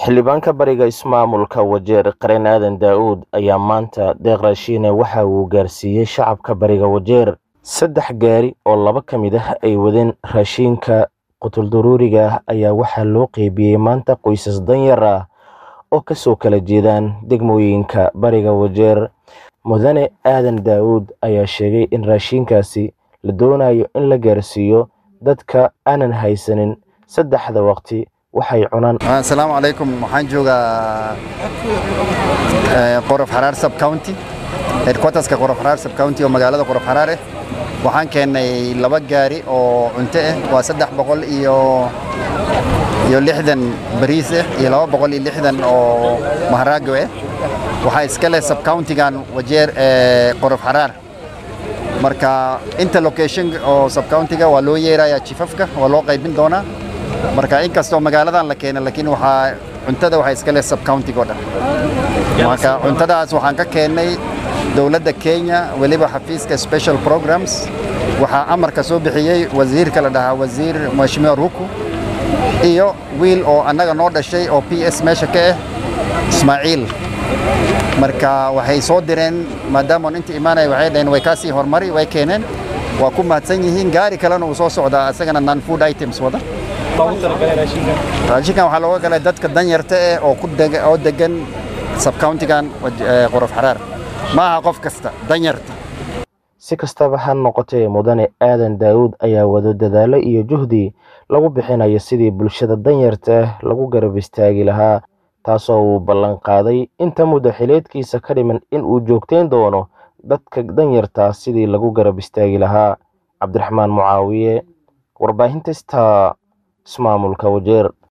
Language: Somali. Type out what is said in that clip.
xildhibaanka bariga ismaamulka wajeer qareen aadan daa-uud ayaa maanta deeq raashiine waxa uu gaarsiiyey shacabka bariga wajeer saddex gaari oo laba ka mid ah ay wadeen raashiinka qutuldaruuriga ah ayaa waxaa loo qeybiyey maanta qoysas danyar ah oo kasoo kala jeedaan degmooyinka bariga wajeer mudane aadan daa-uud ayaa sheegay in raashiinkaasi la doonayo in la gaarsiiyo dadka aanan haysanin saddexda waqti waxay cunaan asalaamu calaykum waxaan joogaa qorof xaraar sub county headquarterska qorof xaraar sub county oo magaalada qorof xaraar ah waxaan keennay laba gaari oo cunto ah waa saddex boqol iyo iyo lixdan bariis ah iyo laba boqol iyo lixdan oo maharaago ah waxaa iska leh sub countigan wajeer qorof xaraar marka inta location oo sub countiga waa loo yeerayaa jifafka waa loo qaybin doonaa marka inkastoo magaaladan la keena laakiin waxaa cuntada waxaa iska leh sub countiga oo dhan marka cuntadaas waxaan ka keennay dowladda kenya weliba xafiiska special programs waxaa amarka soo bixiyey wasiirka la dhahaa wasiir mheshimiwa ruku iyo wiil oo annaga noo dhashay oo p s meesha ka ah ismaaciil marka waxay soo direen maadaama inta imaanaya waxay dhaheen way kaasii hormari way keeneen waa ku mahadsan yihiin gaari kalena uu soo socdaa isagana non food items wada raashinkan waxaa looga galay dadka danyarta eh oo ku oo degan subcountigan qorof xaraar ma aha qof kasta danyarta si kastaba ha noqotee mudane aadan daa-uud ayaa wado dadaalo iyo juhdi lagu bixinayo sidii bulshada danyarta ah lagu garab istaagi lahaa taasoo uu ballan qaaday inta muddo xileedkiisa ka dhiman in uu joogteyn doono dadka danyarta sidii lagu garab istaagi lahaa cabdiraxmaan mucaawiye warbaahinta sta ismaamulka wajeer